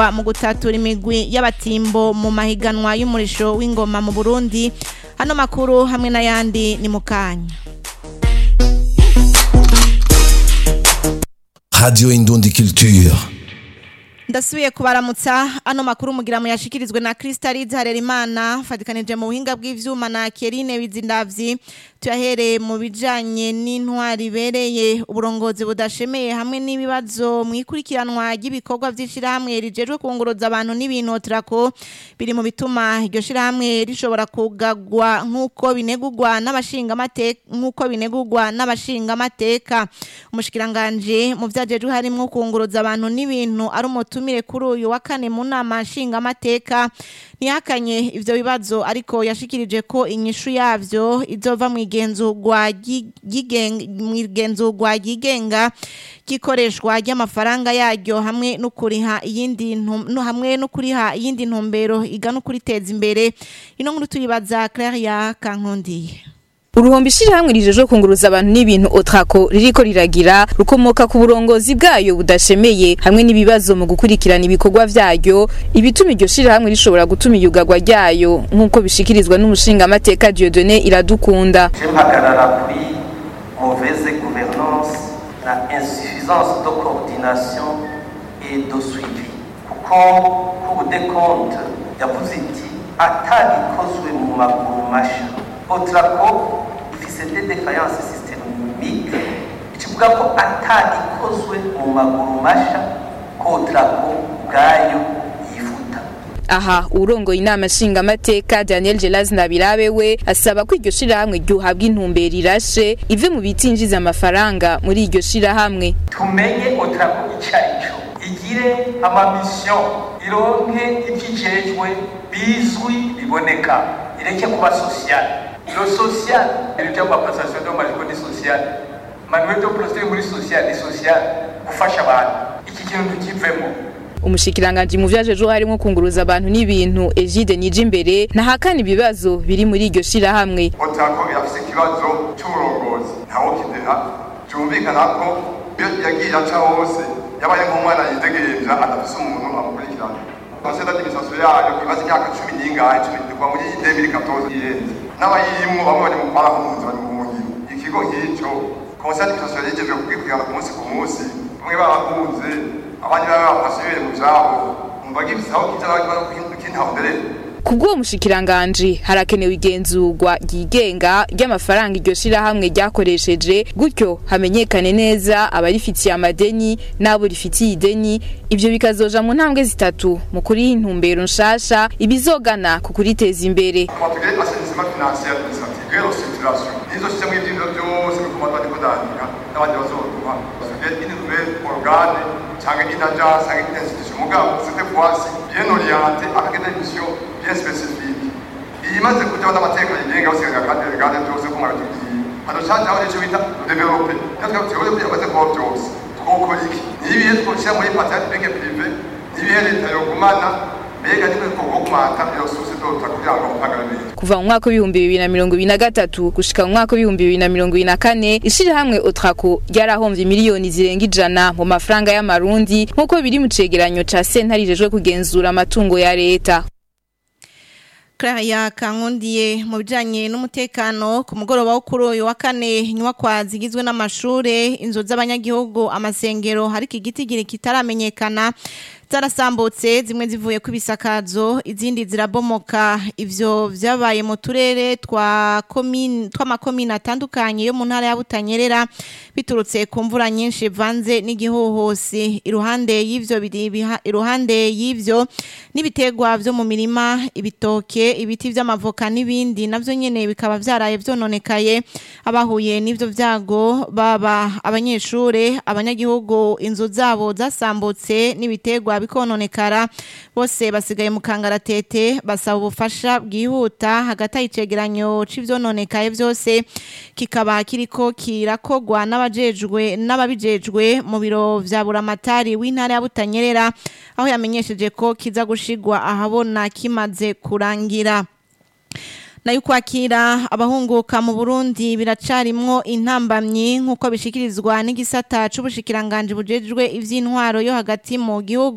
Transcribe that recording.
mu gutatura imigwi y'abatimbo mu mahiganwa y'umurisho w'ingoma mu Burundi hano makuru hamwe n'ayandi ni mukanya Radio Indundi Culture. ndasubiye kubaramutsa ano makuru mugira mu yashikirizwe na Crystalide Harerimana fatikanije mu buhinga bw'ivyuma na Kerine Bizindavyi tuyahereye mu bijanye n'intwari bereye uburongozi budashemeye hamwe n'ibibazo mu ikurikiranwa ry'ibikorwa vy'ishirahamwe rijejwe kunguruza abantu n'ibintu trako biri mu bituma iryo shirahamwe rishobora kugagwa nk'uko binegurwa n'abashinga amateka nk'uko binegurwa n'abashinga amateka umushikiranganje mu vyajejwe harimwo kunguruza abantu n'ibintu ari umutumire kuri uyu wa kane mu nama nshinga amateka ntihakanye ivyo bibazo ariko yashikirije ko inyishu yavyo izova mu igenzurwa mu igenzurwa ryigenga gikoreshwa ry'amafaranga yaryo hamwe no kuriha iyindi no hamwe no kuriha iyindi ntumbero igana ukuriteza imbere ino nkuru tuyibaza Claire Kankondiye uruhombo ishirahamwe rijejwe kunguruza abantu n'ibintu otrako ririko riragira rukomoka ku burongozi bwayo budashemeye hamwe n'ibibazo mu gukurikirana ibikorwa vyayo ibituma iryo shirahamwe rishobora gutuma iyugarwa ryayo nk'uko bishikirizwa n'umushinga amateka Dieudonné Iradukunda mpagarara kuri mauvaise gouvernance na insuffisance de coordination et de suivi kuko cour des comptes yavuze iti atagikozwe mu maguru masha otrako ifise des défaillances systémiques ikivuga ko atagikozwe mu maguru masha ko otrako ubwayo yifuta aha urongoye inama nshingamateka Daniel Gelas Nabirabe we asaba ko iryo shirahamwe ryuhabwa intumbero irashe ive mu bitinjiza amafaranga muri iryo shirahamwe tumenye otrako icyo ari cyo igire amamisiyo ironke ibyijejwe bizwi biboneka ireke kuba sosiyale lo social ibyo kwa passation de majiko ni social manuel de procédure muri social ni social gufasha abantu iki kintu kivemo umushikiranganji mu vyajejo harimo kunguruza abantu n'ibintu Egide nije imbere ntahakana ibibazo biri muri iryo shirahamwe otako irafise ikibazo c'uburongozi ntawo kideha cyumvikana ko iyo yagiye aca hose yabaye nk'umwana yidegemvya adafise umuntu amukurikirana conseil d'administration yayo imaze imyaka cumi n'ingahe cumi kuva muri 2014 irenze n'abayirimwo bamwe bari mu barahunze bari mu buhungiro ikigo nk'ico conseil d'administration yigejwe kugikurikirana ku munsi ku munsi bamwe barahunze abandi baba bafashe mu vyabo umva gifise aho kija kintaondereye kubw'uwo mushikiranganji harakenewe igenzurwa ryigenga ry'amafaranga iryo shirahamwe ryakoresheje gutyo hamenyekane neza abarifitiye amadeni n'abo rifitiye ideni ivyo bikazoja mu ntambwe zitatu mu kuriha intumbero nshasha ibizogana ku kuriteza imbere twatugire assainissement financier administratif et restructuration nizo système y'ivyinzo byose bikoma bariko dandika n'abandi bazoduha tugire une nouvelle organe canke une agence canke une institution mugabo cette fois-ci bien orienté avec des missions bien spécifiques imaze kujaho n'amateka yigenga basigaye kandi regane byose ko mwabitubwiye hadocajaho n'ico bita develope natwe tugoze kugira ngo baze kubaho byose twokora iki nibihe twoshyira muri patente publique privé nibihe leta yogumana mbega nimwe twogumata iyo sose dota kugira ngo mpagara neza kuva mu mwaka w'ibihumbi bibiri na mirongo ibiri na gatatu gushika mu mwaka w'ibihumbi bibiri na mirongo ibiri na kane ishirahamwe otrako ryarahomvye miliyoni zirenga ijana mu mafaranga y'amarundi nk'uko biri mu cegeranyo ca sentare ijejwe kugenzura amatungo ya leta Claria Kankundiye mu bijanye n'umutekano ku mugoroba wo kuri uyu wa kane inyubakwa zigizwe n'amashure inzu z'abanyagihugu amasengero hariko igiti gire kitaramenyekana zarasambutse zimwe zivuye ku bisakazo izindi zirabomoka ivyo vyabaye mu turere twa komine tw'amakomine atandukanye yo mu ntara ya Butanyerera biturutse ku mvura nyinshi vanze n'igihuhusi iruhande y'ivyo biri- iruhande y'ivyo n'ibitegwa vyo mu mirima ibitoke ibiti vy'amavoka n'ibindi navyo nyene bikaba vyaraye vyononekaye abahuye n'ivyo vyago baba abanyeshure abanyagihugu inzu zabo zasambutse n'ibitegwa bikononekara bose basigaye mu kangaratete basaba ubufasha bwihuta hagati y'icegeranyo c'ivyononekaye vyose kikaba kiriko kirakogwa n'abajejwe n'ababijejwe mu biro vya buramatari w'intara ya Butanyerera aho yamenyesheje ko kiza gushigwa ahabona kimaze kurangira nayo kwakira abahunguka mu Burundi biracarimwo intambamyi nk'uko bishikirizwa n'igisata c'ubushikiranganje bujejwe ivy'intwaro yo hagati mu gihugu